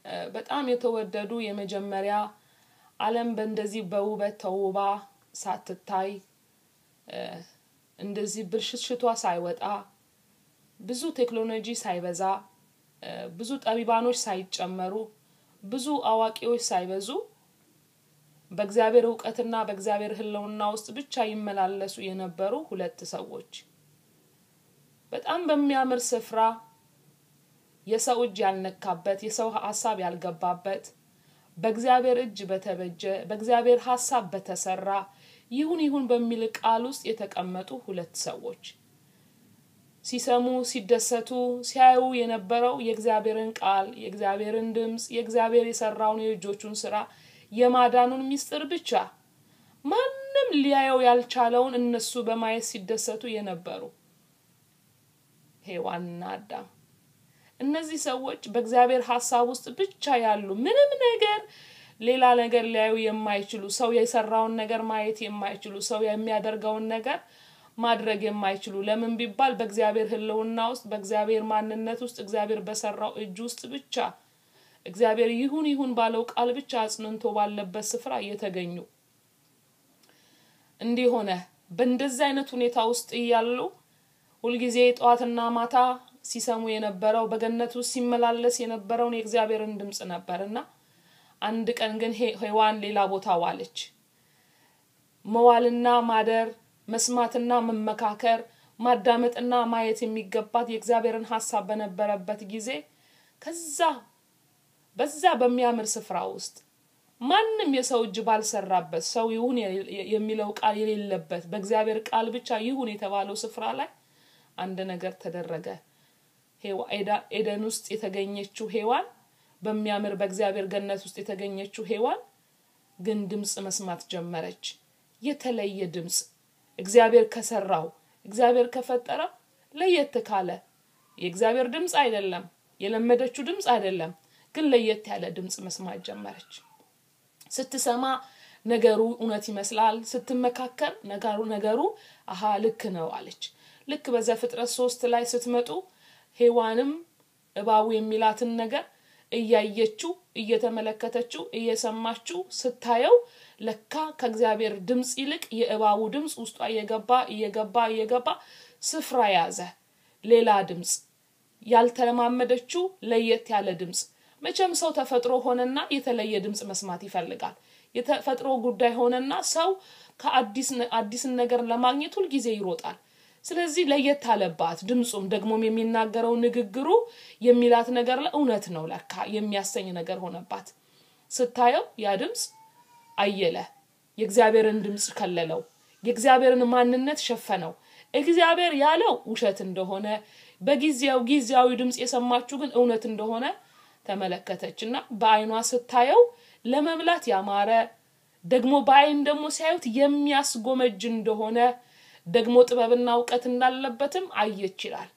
በጣም የተወደዱ የመጀመሪያ ዓለም በእንደዚህ በውበት ተውባ ሳትታይ እንደዚህ ብልሽትሽቷ ሳይወጣ ብዙ ቴክኖሎጂ ሳይበዛ ብዙ ጠቢባኖች ሳይጨመሩ ብዙ አዋቂዎች ሳይበዙ በእግዚአብሔር እውቀትና በእግዚአብሔር ህልውና ውስጥ ብቻ ይመላለሱ የነበሩ ሁለት ሰዎች በጣም በሚያምር ስፍራ የሰው እጅ ያልነካበት የሰው ሀሳብ ያልገባበት በእግዚአብሔር እጅ በተበጀ በእግዚአብሔር ሀሳብ በተሰራ ይሁን ይሁን በሚል ቃል ውስጥ የተቀመጡ ሁለት ሰዎች ሲሰሙ ሲደሰቱ ሲያዩ የነበረው የእግዚአብሔርን ቃል የእግዚአብሔርን ድምፅ የእግዚአብሔር የሰራውን የእጆቹን ስራ የማዳኑን ሚስጥር ብቻ ማንም ሊያየው ያልቻለውን እነሱ በማየት ሲደሰቱ የነበሩ ሄዋንና አዳም እነዚህ ሰዎች በእግዚአብሔር ሀሳብ ውስጥ ብቻ ያሉ ምንም ነገር ሌላ ነገር ሊያዩ የማይችሉ ሰው የሰራውን ነገር ማየት የማይችሉ ሰው የሚያደርገውን ነገር ማድረግ የማይችሉ ለምን ቢባል በእግዚአብሔር ህልውና ውስጥ በእግዚአብሔር ማንነት ውስጥ እግዚአብሔር በሰራው እጅ ውስጥ ብቻ እግዚአብሔር ይሁን ይሁን ባለው ቃል ብቻ አጽንንቶ ባለበት ስፍራ እየተገኙ እንዲህ ሆነ በእንደዚህ አይነት ሁኔታ ውስጥ እያሉ ሁልጊዜ ጠዋትና ማታ ሲሰሙ የነበረው በገነት ውስጥ ሲመላለስ የነበረውን የእግዚአብሔርን ድምፅ ነበር እና አንድ ቀን ግን ሄዋን ሌላ ቦታ ዋለች መዋልና ማደር መስማትና መመካከር ማዳመጥና ማየት የሚገባት የእግዚአብሔርን ሀሳብ በነበረበት ጊዜ ከዛ በዛ በሚያምር ስፍራ ውስጥ ማንም የሰው እጅ ባልሰራበት ሰው ይሁን የሚለው ቃል የሌለበት በእግዚአብሔር ቃል ብቻ ይሁን የተባለው ስፍራ ላይ አንድ ነገር ተደረገ ኤደን ውስጥ የተገኘችው ሄዋን በሚያምር በእግዚአብሔር ገነት ውስጥ የተገኘችው ሄዋን ግን ድምፅ መስማት ጀመረች የተለየ ድምፅ እግዚአብሔር ከሰራው እግዚአብሔር ከፈጠረው ለየት ካለ የእግዚአብሔር ድምፅ አይደለም የለመደችው ድምፅ አይደለም ግን ለየት ያለ ድምፅ መስማት ጀመረች ስትሰማ ነገሩ እውነት ይመስላል ስትመካከር ነገሩ ነገሩ አሀ ልክ ነው አለች ልክ በዛ ፍጥረት ሶስት ላይ ስትመጡ ሄዋንም እባቡ የሚላትን ነገር እያየችው እየተመለከተችው እየሰማችው ስታየው ለካ ከእግዚአብሔር ድምፅ ይልቅ የእባቡ ድምፅ ውስጧ እየገባ እየገባ እየገባ ስፍራ ያዘ ሌላ ድምፅ ያልተለማመደችው ለየት ያለ ድምፅ መቼም ሰው ተፈጥሮ ሆነና የተለየ ድምፅ መስማት ይፈልጋል የተፈጥሮ ጉዳይ ሆነና ሰው ከአዲስን ነገር ለማግኘት ሁልጊዜ ይሮጣል ስለዚህ ለየት አለባት ድምፁም ደግሞም የሚናገረው ንግግሩ የሚላት ነገር እውነት ነው ለካ የሚያሰኝ ነገር ሆነባት ስታየው ያ ድምፅ አየለ የእግዚአብሔርን ድምፅ ከለለው የእግዚአብሔርን ማንነት ሸፈነው እግዚአብሔር ያለው ውሸት እንደሆነ በጊዜያው ጊዜያዊ ድምፅ የሰማችሁ ግን እውነት እንደሆነ ተመለከተች እና በአይኗ ስታየው ለመብላት ያማረ ደግሞ በአይን ደግሞ ሲያዩት የሚያስጎመጅ እንደሆነ ደግሞ ጥበብና እውቀት እንዳለበትም አየች ይላል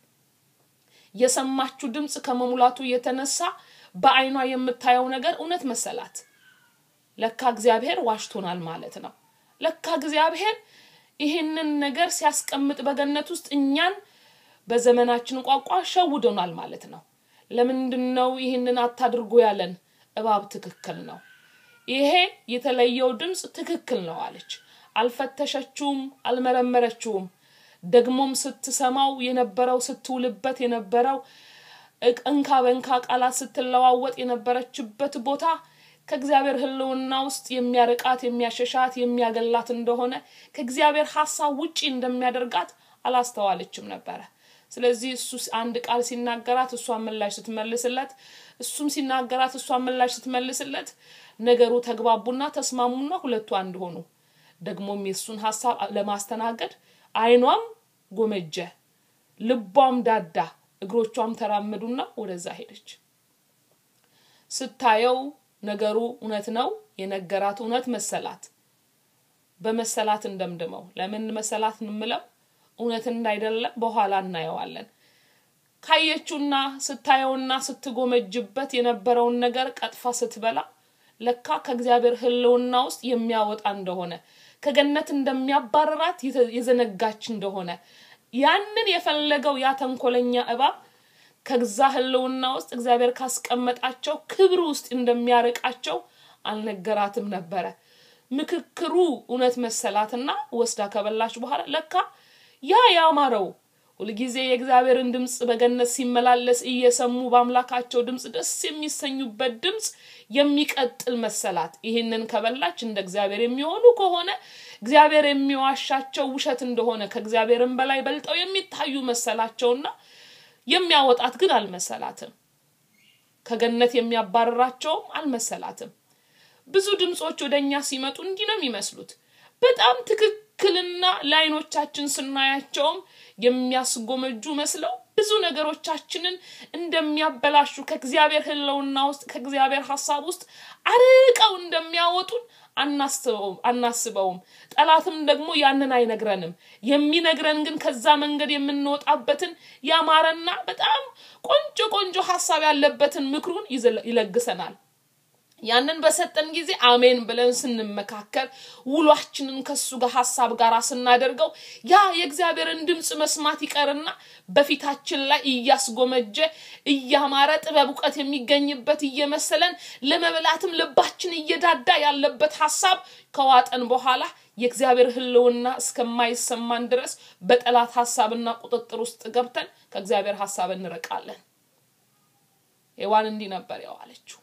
የሰማችው ድምፅ ከመሙላቱ የተነሳ በአይኗ የምታየው ነገር እውነት መሰላት ለካ እግዚአብሔር ዋሽቶናል ማለት ነው ለካ እግዚአብሔር ይህንን ነገር ሲያስቀምጥ በገነት ውስጥ እኛን በዘመናችን ቋንቋ ሸውዶናል ማለት ነው ለምንድን ነው ይህንን አታድርጎ ያለን እባብ ትክክል ነው ይሄ የተለየው ድምፅ ትክክል ነው አለች አልፈተሸችውም አልመረመረችውም ደግሞም ስትሰማው የነበረው ስትውልበት የነበረው እንካ በንካ ቃላት ስትለዋወጥ የነበረችበት ቦታ ከእግዚአብሔር ህልውና ውስጥ የሚያርቃት የሚያሸሻት የሚያገላት እንደሆነ ከእግዚአብሔር ሀሳብ ውጪ እንደሚያደርጋት አላስተዋለችም ነበረ ስለዚህ እሱ አንድ ቃል ሲናገራት እሷን ምላሽ ስትመልስለት እሱም ሲናገራት እሷን ምላሽ ስትመልስለት ነገሩ ተግባቡና ተስማሙና ሁለቱ አንድ ሆኑ ደግሞም የእሱን ሀሳብ ለማስተናገድ አይኗም ጎመጀ ልቧም ዳዳ እግሮቿም ተራመዱና ወደዛ ሄደች ስታየው ነገሩ እውነት ነው የነገራት እውነት መሰላት በመሰላት እንደምድመው ለምን መሰላት እንምለው እውነት እንዳይደለ በኋላ እናየዋለን ካየችውና ስታየውና ስትጎመጅበት የነበረውን ነገር ቀጥፋ ስትበላ ለካ ከእግዚአብሔር ህልውና ውስጥ የሚያወጣ እንደሆነ ከገነት እንደሚያባረራት የዘነጋች እንደሆነ ያንን የፈለገው ያ ተንኮለኛ እባብ ከዛ ህልውና ውስጥ እግዚአብሔር ካስቀመጣቸው ክብር ውስጥ እንደሚያርቃቸው አልነገራትም ነበረ። ምክክሩ እውነት መሰላትና ወስዳ ከበላች በኋላ ለካ ያ ያማረው ሁልጊዜ የእግዚአብሔርን ድምፅ በገነት ሲመላለስ እየሰሙ በአምላካቸው ድምፅ ደስ የሚሰኙበት ድምፅ የሚቀጥል መሰላት። ይህንን ከበላች እንደ እግዚአብሔር የሚሆኑ ከሆነ እግዚአብሔር የሚዋሻቸው ውሸት እንደሆነ ከእግዚአብሔርም በላይ በልጠው የሚታዩ መሰላቸውና የሚያወጣት ግን አልመሰላትም። ከገነት የሚያባረራቸውም አልመሰላትም። ብዙ ድምፆች ወደ እኛ ሲመጡ እንዲህ ነው የሚመስሉት። በጣም ትክክልና ለአይኖቻችን ስናያቸውም የሚያስጎመጁ መስለው ብዙ ነገሮቻችንን እንደሚያበላሹ ከእግዚአብሔር ህልውና ውስጥ ከእግዚአብሔር ሀሳብ ውስጥ አርቀው እንደሚያወጡን አናስበውም። ጠላትም ደግሞ ያንን አይነግረንም። የሚነግረን ግን ከዛ መንገድ የምንወጣበትን ያማረና በጣም ቆንጆ ቆንጆ ሀሳብ ያለበትን ምክሩን ይለግሰናል። ያንን በሰጠን ጊዜ አሜን ብለን ስንመካከር ውሏችንን ከሱ ጋር ሀሳብ ጋር ስናደርገው ያ የእግዚአብሔርን ድምፅ መስማት ይቀርና በፊታችን ላይ እያስጎመጀ እያማረ ጥበብ እውቀት የሚገኝበት እየመሰለን ለመብላትም ልባችን እየዳዳ ያለበት ሀሳብ ከዋጠን በኋላ የእግዚአብሔር ህልውና እስከማይሰማን ድረስ በጠላት ሀሳብና ቁጥጥር ውስጥ ገብተን ከእግዚአብሔር ሀሳብ እንርቃለን። ሔዋን እንዲህ ነበር የዋለችው።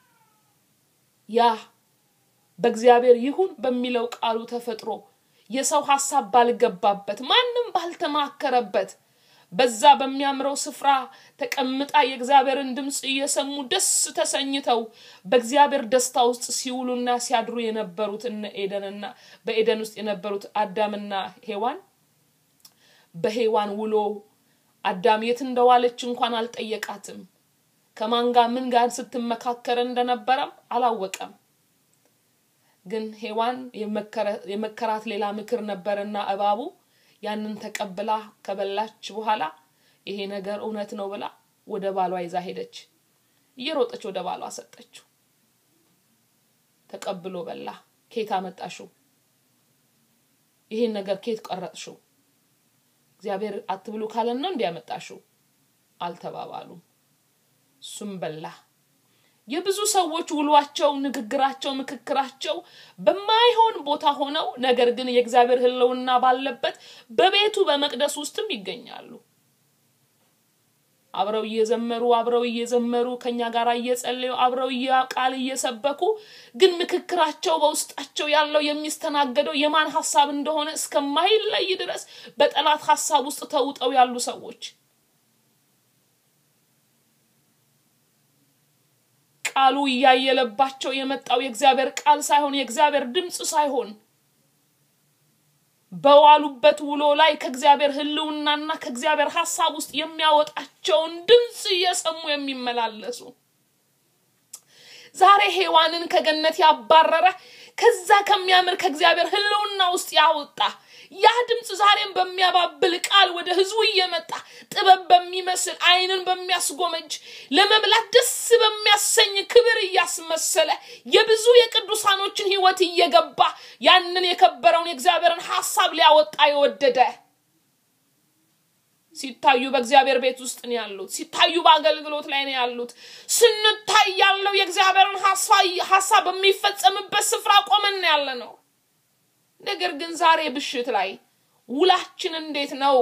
ያ በእግዚአብሔር ይሁን በሚለው ቃሉ ተፈጥሮ የሰው ሀሳብ ባልገባበት ማንም ባልተማከረበት በዛ በሚያምረው ስፍራ ተቀምጣ የእግዚአብሔርን ድምፅ እየሰሙ ደስ ተሰኝተው በእግዚአብሔር ደስታ ውስጥ ሲውሉና ሲያድሩ የነበሩት እነ ኤደንና በኤደን ውስጥ የነበሩት አዳምና ሔዋን በሔዋን ውሎ አዳም የት እንደዋለች እንኳን አልጠየቃትም። ከማን ጋር ምን ጋር ስትመካከር እንደነበረም አላወቀም። ግን ሔዋን የመከራት ሌላ ምክር ነበርና እባቡ ያንን ተቀብላ ከበላች በኋላ ይሄ ነገር እውነት ነው ብላ ወደ ባሏ ይዛ ሄደች። እየሮጠች ወደ ባሏ ሰጠችው። ተቀብሎ በላ። ኬት አመጣሽው? ይሄን ነገር ኬት ቀረጥሽው? እግዚአብሔር አትብሉ ካለን ነው እንዲያመጣሽው? አልተባባሉም። እሱም በላ። የብዙ ሰዎች ውሏቸው፣ ንግግራቸው፣ ምክክራቸው በማይሆን ቦታ ሆነው ነገር ግን የእግዚአብሔር ሕልውና ባለበት በቤቱ በመቅደስ ውስጥም ይገኛሉ። አብረው እየዘመሩ አብረው እየዘመሩ ከኛ ጋር እየጸለዩ አብረው ቃል እየሰበኩ ግን ምክክራቸው በውስጣቸው ያለው የሚስተናገደው የማን ሀሳብ እንደሆነ እስከማይለይ ድረስ በጠላት ሀሳብ ውስጥ ተውጠው ያሉ ሰዎች ቃሉ እያየለባቸው የመጣው የእግዚአብሔር ቃል ሳይሆን የእግዚአብሔር ድምፅ ሳይሆን በዋሉበት ውሎ ላይ ከእግዚአብሔር ህልውናና ከእግዚአብሔር ሀሳብ ውስጥ የሚያወጣቸውን ድምፅ እየሰሙ የሚመላለሱ ዛሬ ሔዋንን ከገነት ያባረረ ከዛ ከሚያምር ከእግዚአብሔር ህልውና ውስጥ ያወጣ ያ ድምፅ ዛሬም በሚያባብል ቃል ወደ ህዝቡ እየመጣ ጥበብ በሚመስል አይንን በሚያስጎመጅ ለመብላት ደስ በሚያሰኝ ክብር እያስመሰለ የብዙ የቅዱሳኖችን ህይወት እየገባ ያንን የከበረውን የእግዚአብሔርን ሀሳብ ሊያወጣ የወደደ ሲታዩ በእግዚአብሔር ቤት ውስጥ ነው ያሉት። ሲታዩ በአገልግሎት ላይ ነው ያሉት። ስንታይ ያለው የእግዚአብሔርን ሀሳብ በሚፈጸምበት ስፍራ ቆመን ያለ ነው። ነገር ግን ዛሬ ብሽት ላይ ውላችን እንዴት ነው?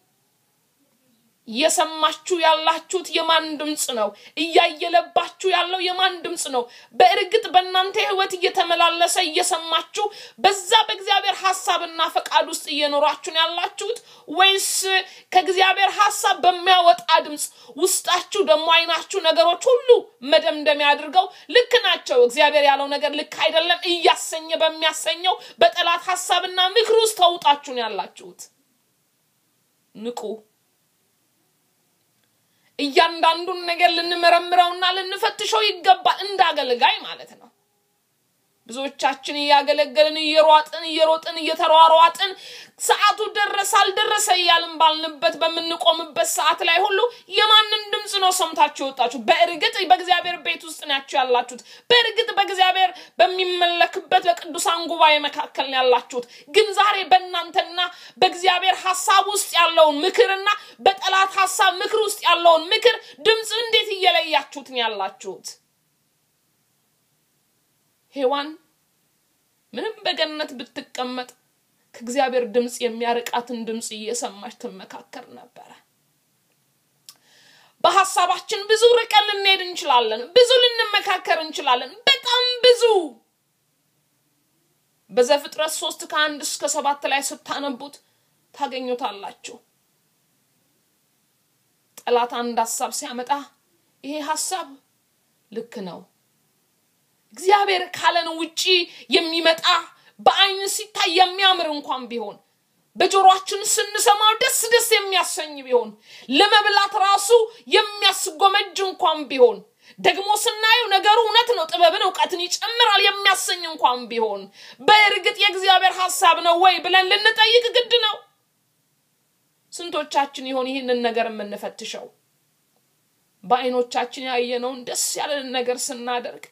እየሰማችሁ ያላችሁት የማን ድምፅ ነው? እያየለባችሁ ያለው የማን ድምፅ ነው? በእርግጥ በእናንተ ህይወት እየተመላለሰ እየሰማችሁ በዛ በእግዚአብሔር ሀሳብና ፈቃድ ውስጥ እየኖራችሁ ነው ያላችሁት ወይስ ከእግዚአብሔር ሀሳብ በሚያወጣ ድምፅ ውስጣችሁ ደግሞ አይናችሁ ነገሮች ሁሉ መደምደሚያ አድርገው ልክ ናቸው፣ እግዚአብሔር ያለው ነገር ልክ አይደለም እያሰኘ በሚያሰኘው በጠላት ሀሳብና ምክር ውስጥ ተውጣችሁ ነው ያላችሁት? ንቁ። እያንዳንዱን ነገር ልንመረምረውና ልንፈትሸው ይገባል፣ እንደ አገልጋይ ማለት ነው። ብዙዎቻችን እያገለገልን እየሯጥን እየሮጥን እየተሯሯጥን ሰዓቱ ደረሰ አልደረሰ እያልን ባልንበት በምንቆምበት ሰዓት ላይ ሁሉ የማንን ድምፅ ነው ሰምታችሁ የወጣችሁ? በእርግጥ በእግዚአብሔር ቤት ውስጥ ናቸው ያላችሁት። በእርግጥ በእግዚአብሔር በሚመለክበት በቅዱሳን ጉባኤ መካከል ነው ያላችሁት። ግን ዛሬ በእናንተና በእግዚአብሔር ሀሳብ ውስጥ ያለውን ምክርና በጠላት ሀሳብ ምክር ውስጥ ያለውን ምክር ድምፅ እንዴት እየለያችሁት ነው ያላችሁት? ሔዋን ምንም በገነት ብትቀመጥ ከእግዚአብሔር ድምፅ የሚያርቃትን ድምፅ እየሰማች ትመካከር ነበረ። በሀሳባችን ብዙ ርቀን ልንሄድ እንችላለን። ብዙ ልንመካከር እንችላለን። በጣም ብዙ በዘፍጥረት ሶስት ከአንድ እስከ ሰባት ላይ ስታነቡት ታገኙታላችሁ። ጠላት አንድ ሀሳብ ሲያመጣ ይሄ ሀሳብ ልክ ነው እግዚአብሔር ካለን ውጪ የሚመጣ በአይን ሲታይ የሚያምር እንኳን ቢሆን በጆሮአችን ስንሰማው ደስ ደስ የሚያሰኝ ቢሆን ለመብላት ራሱ የሚያስጎመጅ እንኳን ቢሆን ደግሞ ስናየው ነገሩ እውነት ነው፣ ጥበብን እውቀትን ይጨምራል የሚያሰኝ እንኳን ቢሆን በእርግጥ የእግዚአብሔር ሀሳብ ነው ወይ ብለን ልንጠይቅ ግድ ነው። ስንቶቻችን ይሆን ይህንን ነገር የምንፈትሸው? በአይኖቻችን ያየነውን ደስ ያለንን ነገር ስናደርግ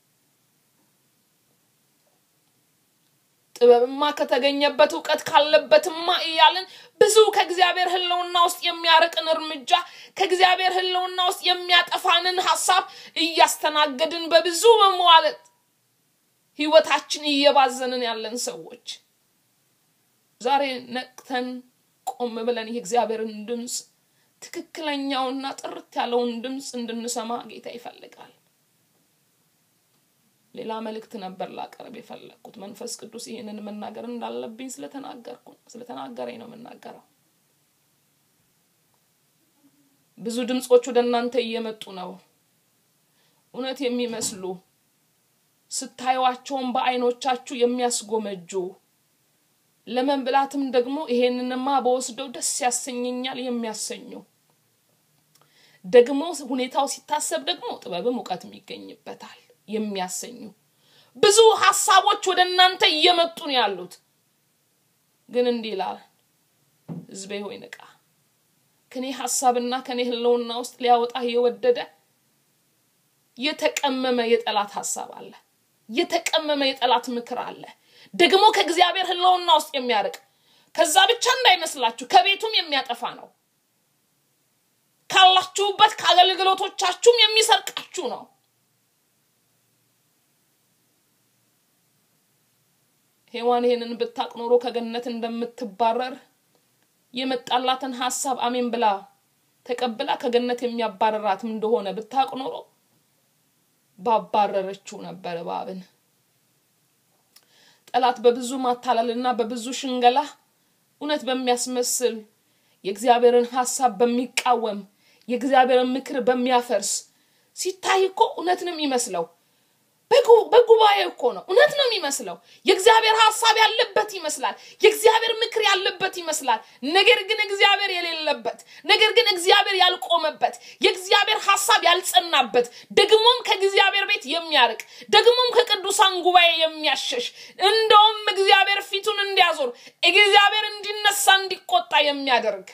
ጥበብማ ከተገኘበት እውቀት ካለበትማ እያልን ብዙ ከእግዚአብሔር ሕልውና ውስጥ የሚያርቅን እርምጃ ከእግዚአብሔር ሕልውና ውስጥ የሚያጠፋንን ሀሳብ እያስተናገድን በብዙ መሟለት ህይወታችን እየባዘንን ያለን ሰዎች ዛሬ ነቅተን ቆም ብለን የእግዚአብሔርን ድምፅ ትክክለኛውና ጥርት ያለውን ድምፅ እንድንሰማ ጌታ ይፈልጋል። ሌላ መልእክት ነበር ላቀርብ የፈለግኩት። መንፈስ ቅዱስ ይህንን መናገር እንዳለብኝ ስለተናገርኩ ስለተናገረኝ ነው የምናገረው። ብዙ ድምፆች ወደ እናንተ እየመጡ ነው። እውነት የሚመስሉ ስታዩዋቸውን በአይኖቻችሁ የሚያስጎመጁ ለመብላትም ደግሞ ይሄንንማ በወስደው ደስ ያሰኘኛል የሚያሰኙ ደግሞ ሁኔታው ሲታሰብ ደግሞ ጥበብም እውቀትም ይገኝበታል የሚያሰኙ ብዙ ሀሳቦች ወደ እናንተ እየመጡ ነው ያሉት። ግን እንዲህ ይላል፣ ሕዝቤ ሆይ ንቃ። ከኔ ሀሳብና ከኔ ህልውና ውስጥ ሊያወጣ የወደደ የተቀመመ የጠላት ሀሳብ አለ። የተቀመመ የጠላት ምክር አለ። ደግሞ ከእግዚአብሔር ህልውና ውስጥ የሚያርቅ ከዛ ብቻ እንዳይመስላችሁ ከቤቱም የሚያጠፋ ነው። ካላችሁበት ከአገልግሎቶቻችሁም የሚሰርቃችሁ ነው። ሔዋን ይሄንን ብታቅ ኖሮ ከገነት እንደምትባረር የመጣላትን ሀሳብ አሜን ብላ ተቀብላ ከገነት የሚያባረራትም እንደሆነ ብታቅ ኖሮ ባባረረችው ነበር እባብን። ጠላት በብዙ ማታለልና በብዙ ሽንገላ እውነት በሚያስመስል የእግዚአብሔርን ሀሳብ በሚቃወም የእግዚአብሔርን ምክር በሚያፈርስ ሲታይ እኮ እውነት ነው የሚመስለው። በጉባኤ እኮ ነው እውነት ነው የሚመስለው። የእግዚአብሔር ሀሳብ ያለበት ይመስላል። የእግዚአብሔር ምክር ያለበት ይመስላል። ነገር ግን እግዚአብሔር የሌለበት፣ ነገር ግን እግዚአብሔር ያልቆመበት፣ የእግዚአብሔር ሀሳብ ያልጸናበት፣ ደግሞም ከእግዚአብሔር ቤት የሚያርቅ፣ ደግሞም ከቅዱሳን ጉባኤ የሚያሸሽ፣ እንደውም እግዚአብሔር ፊቱን እንዲያዞር፣ እግዚአብሔር እንዲነሳ እንዲቆጣ የሚያደርግ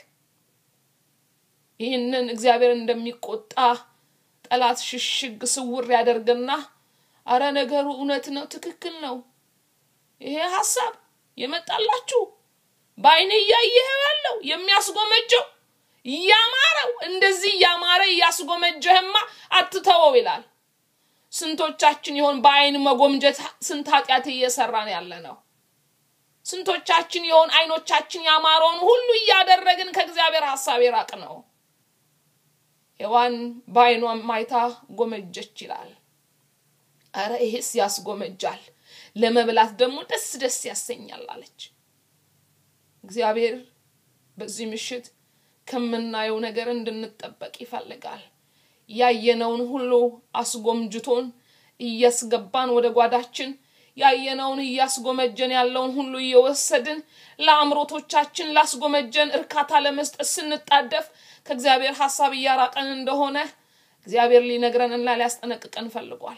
ይህንን እግዚአብሔር እንደሚቆጣ ጠላት ሽሽግ ስውር ያደርግና አረ ነገሩ እውነት ነው፣ ትክክል ነው። ይሄ ሀሳብ የመጣላችሁ በአይን እያየኸው ያለው የሚያስጎመጀው እያማረው እንደዚህ እያማረ እያስጎመጀህማ አትተወው ይላል። ስንቶቻችን ይሆን በአይን መጎምጀት ስንት ኃጢአት እየሰራን ያለ ነው? ስንቶቻችን ይሆን አይኖቻችን ያማረውን ሁሉ እያደረግን ከእግዚአብሔር ሀሳብ የራቅ ነው? ሔዋን በአይኗ ማይታ ጎመጀች ይላል። አረ ይሄስ ያስጎመጃል፣ ለመብላት ደግሞ ደስ ደስ ያሰኛል አለች። እግዚአብሔር በዚህ ምሽት ከምናየው ነገር እንድንጠበቅ ይፈልጋል። ያየነውን ሁሉ አስጎምጅቶን እያስገባን ወደ ጓዳችን ያየነውን እያስጎመጀን ያለውን ሁሉ እየወሰድን ለአእምሮቶቻችን ላስጎመጀን እርካታ ለመስጠት ስንጣደፍ ከእግዚአብሔር ሀሳብ እያራቀን እንደሆነ እግዚአብሔር ሊነግረንና ሊያስጠነቅቀን ፈልጓል።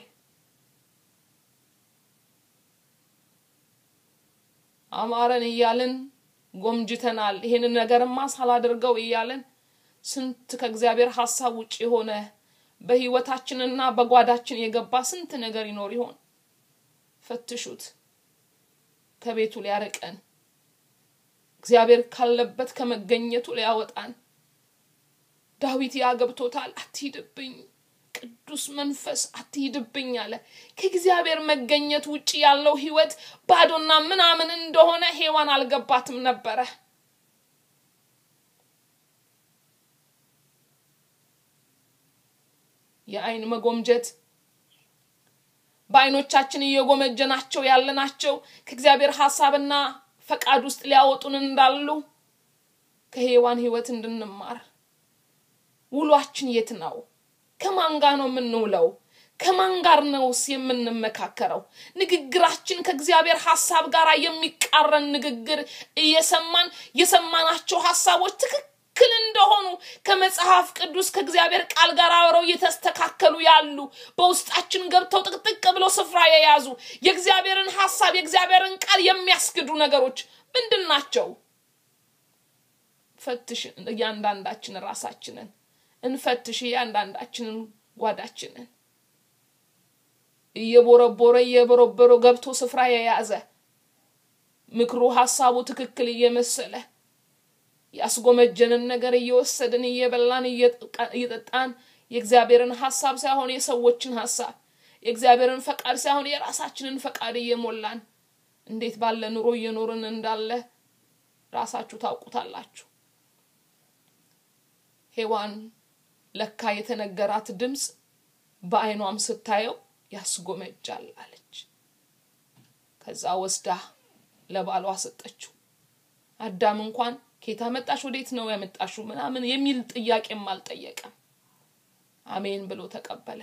አማረን እያልን ጎምጅተናል። ይሄንን ነገርማ ሳላደርገው እያልን ስንት ከእግዚአብሔር ሀሳብ ውጭ የሆነ በህይወታችንና በጓዳችን የገባ ስንት ነገር ይኖር ይሆን? ፈትሹት። ከቤቱ ሊያርቀን እግዚአብሔር ካለበት ከመገኘቱ ሊያወጣን ዳዊት ያ ገብቶታል። አትሂድብኝ ቅዱስ መንፈስ አትሂድብኝ አለ። ከእግዚአብሔር መገኘት ውጭ ያለው ህይወት ባዶና ምናምን እንደሆነ ሔዋን አልገባትም ነበረ። የአይን መጎምጀት በአይኖቻችን እየጎመጀናቸው ያለናቸው ከእግዚአብሔር ሀሳብና ፈቃድ ውስጥ ሊያወጡን እንዳሉ ከሔዋን ህይወት እንድንማር ውሏችን የት ነው? ከማን ጋር ነው የምንውለው? ከማን ጋር ነውስ የምንመካከረው? ንግግራችን ከእግዚአብሔር ሀሳብ ጋር የሚቃረን ንግግር እየሰማን የሰማናቸው ሀሳቦች ትክክል እንደሆኑ ከመጽሐፍ ቅዱስ ከእግዚአብሔር ቃል ጋር አብረው እየተስተካከሉ ያሉ በውስጣችን ገብተው ጥቅጥቅ ብለው ስፍራ የያዙ የእግዚአብሔርን ሀሳብ የእግዚአብሔርን ቃል የሚያስክዱ ነገሮች ምንድን ናቸው? ፈትሽ እያንዳንዳችን ራሳችንን እንፈትሽ እያንዳንዳችንን ጓዳችንን እየቦረቦረ እየቦረቦረ ገብቶ ስፍራ የያዘ ምክሩ ሀሳቡ ትክክል እየመሰለ ያስጎመጀንን ነገር እየወሰድን እየበላን እየጠጣን የእግዚአብሔርን ሀሳብ ሳይሆን የሰዎችን ሀሳብ የእግዚአብሔርን ፈቃድ ሳይሆን የራሳችንን ፈቃድ እየሞላን እንዴት ባለ ኑሮ እየኖርን እንዳለ ራሳችሁ ታውቁታላችሁ። ሔዋን ለካ የተነገራት ድምፅ በአይኗም ስታየው ያስጎመጃል አለች። ከዛ ወስዳ ለባሏ ሰጠችው። አዳም እንኳን ኬታ መጣሽ ወዴት ነው ያመጣሽው ምናምን የሚል ጥያቄም አልጠየቀም። አሜን ብሎ ተቀበለ።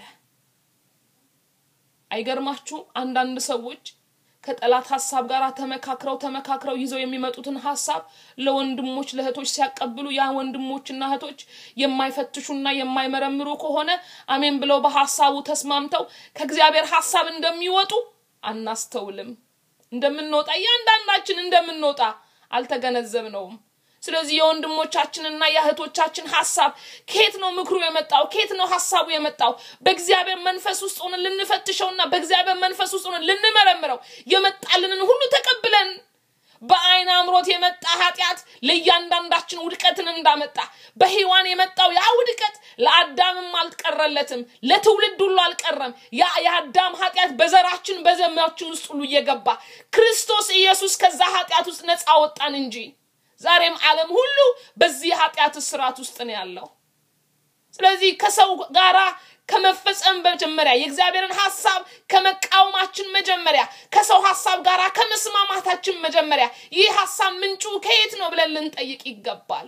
አይገርማችሁም? አንዳንድ ሰዎች ከጠላት ሀሳብ ጋር ተመካክረው ተመካክረው ይዘው የሚመጡትን ሀሳብ ለወንድሞች ለእህቶች ሲያቀብሉ ያ ወንድሞችና እህቶች የማይፈትሹና የማይመረምሩ ከሆነ አሜን ብለው በሀሳቡ ተስማምተው ከእግዚአብሔር ሀሳብ እንደሚወጡ አናስተውልም። እንደምንወጣ እያንዳንዳችን እንደምንወጣ አልተገነዘብነውም። ስለዚህ የወንድሞቻችንና የእህቶቻችን ሀሳብ ከየት ነው ምክሩ የመጣው? ከየት ነው ሀሳቡ የመጣው? በእግዚአብሔር መንፈስ ውስጥ ሆነን ልንፈትሸውና በእግዚአብሔር መንፈስ ውስጥ ሆነን ልንመረምረው የመጣልንን ሁሉ ተቀብለን በአይን አምሮት የመጣ ኃጢአት ለእያንዳንዳችን ውድቀትን እንዳመጣ በሔዋን የመጣው ያ ውድቀት ለአዳምም አልቀረለትም፣ ለትውልድ ሁሉ አልቀረም። ያ የአዳም ኃጢአት በዘራችን በዘማችን ውስጥ ሁሉ እየገባ ክርስቶስ ኢየሱስ ከዛ ኃጢአት ውስጥ ነፃ ወጣን እንጂ ዛሬም ዓለም ሁሉ በዚህ ኃጢአት እስራት ውስጥ ነው ያለው። ስለዚህ ከሰው ጋራ ከመፈጸም መጀመሪያ የእግዚአብሔርን ሀሳብ ከመቃወማችን መጀመሪያ ከሰው ሀሳብ ጋር ከመስማማታችን መጀመሪያ ይህ ሀሳብ ምንጩ ከየት ነው ብለን ልንጠይቅ ይገባል።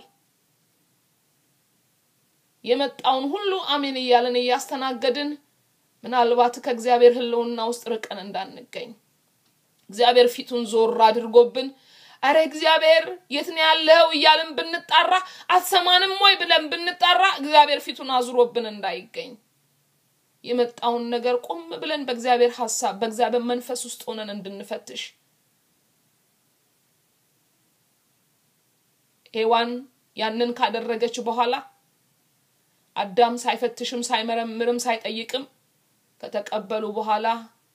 የመጣውን ሁሉ አሜን እያለን እያስተናገድን ምናልባት ከእግዚአብሔር ሕልውና ውስጥ ርቀን እንዳንገኝ እግዚአብሔር ፊቱን ዞር አድርጎብን አረ እግዚአብሔር የት ነው ያለው እያልን ብንጣራ አትሰማንም ወይ ብለን ብንጣራ እግዚአብሔር ፊቱን አዙሮብን እንዳይገኝ የመጣውን ነገር ቆም ብለን በእግዚአብሔር ሀሳብ በእግዚአብሔር መንፈስ ውስጥ ሆነን እንድንፈትሽ ሔዋን ያንን ካደረገች በኋላ አዳም ሳይፈትሽም ሳይመረምርም ሳይጠይቅም ከተቀበሉ በኋላ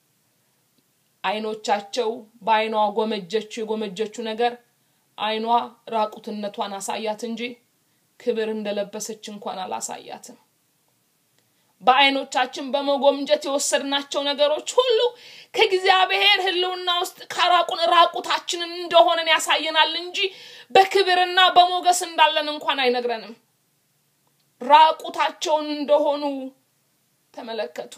አይኖቻቸው በአይኗ ጎመጀችው የጎመጀችው ነገር አይኗ ራቁትነቷን አሳያት እንጂ ክብር እንደለበሰች እንኳን አላሳያትም። በአይኖቻችን በመጎምጀት የወሰድናቸው ነገሮች ሁሉ ከእግዚአብሔር ሕልውና ውስጥ ካራቁን ራቁታችንን እንደሆነን ያሳየናል እንጂ በክብርና በሞገስ እንዳለን እንኳን አይነግረንም። ራቁታቸውን እንደሆኑ ተመለከቱ።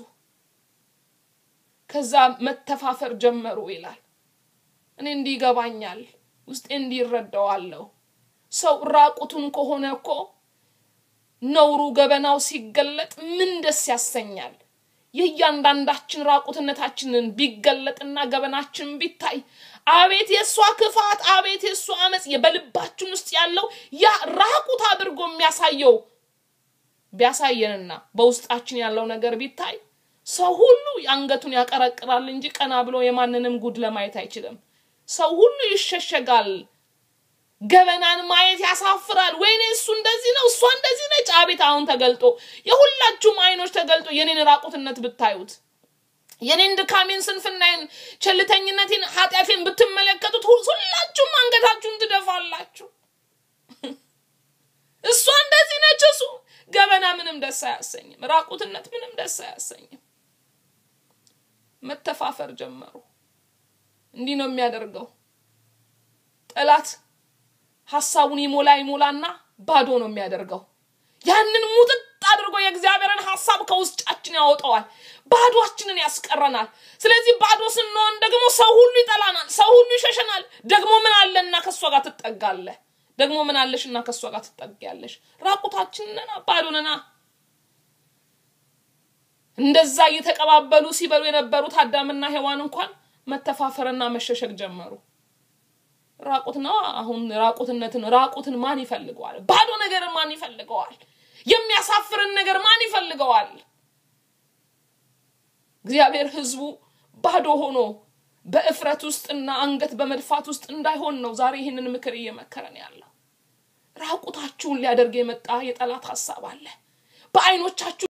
ከዛ መተፋፈር ጀመሩ ይላል። እኔ እንዲህ ይገባኛል፣ ውስጤ እንዲህ ይረዳዋለሁ። ሰው ራቁቱን ከሆነ እኮ ነውሩ ገበናው ሲገለጥ ምን ደስ ያሰኛል? የእያንዳንዳችን ራቁትነታችንን ቢገለጥና ገበናችን ቢታይ አቤት የእሷ ክፋት፣ አቤት የእሷ አመፅ በልባችን ውስጥ ያለው ያ ራቁት አድርጎ የሚያሳየው ቢያሳየንና በውስጣችን ያለው ነገር ቢታይ ሰው ሁሉ አንገቱን ያቀረቅራል እንጂ ቀና ብሎ የማንንም ጉድ ለማየት አይችልም። ሰው ሁሉ ይሸሸጋል። ገበናን ማየት ያሳፍራል። ወይኔ እሱ እንደዚህ ነው፣ እሷ እንደዚህ ነች። አቤት አሁን ተገልጦ የሁላችሁም አይኖች ተገልጦ የኔን ራቁትነት ብታዩት የኔን ድካሜን፣ ስንፍናዬን፣ ቸልተኝነቴን፣ ኃጢአቴን ብትመለከቱት ሁላችሁም አንገታችሁን ትደፋላችሁ። እሷ እንደዚህ ነች፣ እሱ ገበና ምንም ደስ አያሰኝም። ራቁትነት ምንም ደስ አያሰኝም። መተፋፈር ጀመሩ። እንዲህ ነው የሚያደርገው ጠላት። ሀሳቡን ይሞላ ይሞላና ባዶ ነው የሚያደርገው። ያንን ሙጥጥ አድርጎ የእግዚአብሔርን ሀሳብ ከውስጫችን ያወጣዋል። ባዶችንን ያስቀረናል። ስለዚህ ባዶ ስንሆን ደግሞ ሰው ሁሉ ይጠላናል፣ ሰው ሁሉ ይሸሸናል። ደግሞ ምን አለና ከእሷ ጋር ትጠጋለህ? ደግሞ ምን አለሽና ከእሷ ጋር ትጠጊያለሽ? ራቁታችንና ባዶ ነና። እንደዛ እየተቀባበሉ ሲበሉ የነበሩት አዳምና ሔዋን እንኳን መተፋፈርና መሸሸግ ጀመሩ። ራቁት ነው። አሁን ራቁትነትን ራቁትን ማን ይፈልገዋል? ባዶ ነገርን ማን ይፈልገዋል? የሚያሳፍርን ነገር ማን ይፈልገዋል? እግዚአብሔር ሕዝቡ ባዶ ሆኖ በእፍረት ውስጥና አንገት በመድፋት ውስጥ እንዳይሆን ነው ዛሬ ይህንን ምክር እየመከረን ያለው። ራቁታችሁን ሊያደርግ የመጣ የጠላት ሀሳብ አለ። በአይኖቻችሁ